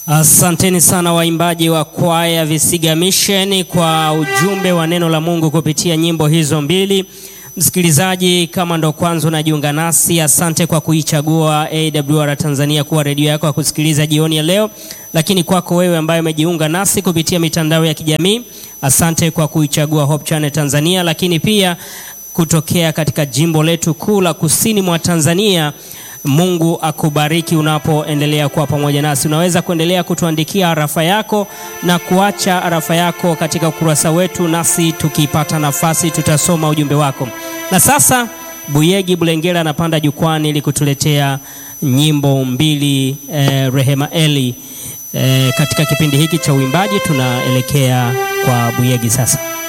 Asanteni sana waimbaji wa kwaya Visiga Mission kwa ujumbe wa neno la Mungu kupitia nyimbo hizo mbili. Msikilizaji, kama ndo kwanza unajiunga nasi, asante kwa kuichagua AWR Tanzania kuwa redio yako ya kusikiliza jioni ya leo. Lakini kwako wewe ambaye umejiunga nasi kupitia mitandao ya kijamii, asante kwa kuichagua Hope Channel Tanzania, lakini pia kutokea katika jimbo letu kuu la kusini mwa Tanzania. Mungu akubariki unapoendelea kuwa pamoja nasi. Unaweza kuendelea kutuandikia arafa yako na kuacha arafa yako katika ukurasa wetu, nasi tukipata nafasi tutasoma ujumbe wako. Na sasa Buyegi Bulengera anapanda jukwani ili kutuletea nyimbo mbili eh, Rehema Eli. Eh, katika kipindi hiki cha uimbaji tunaelekea kwa Buyegi sasa.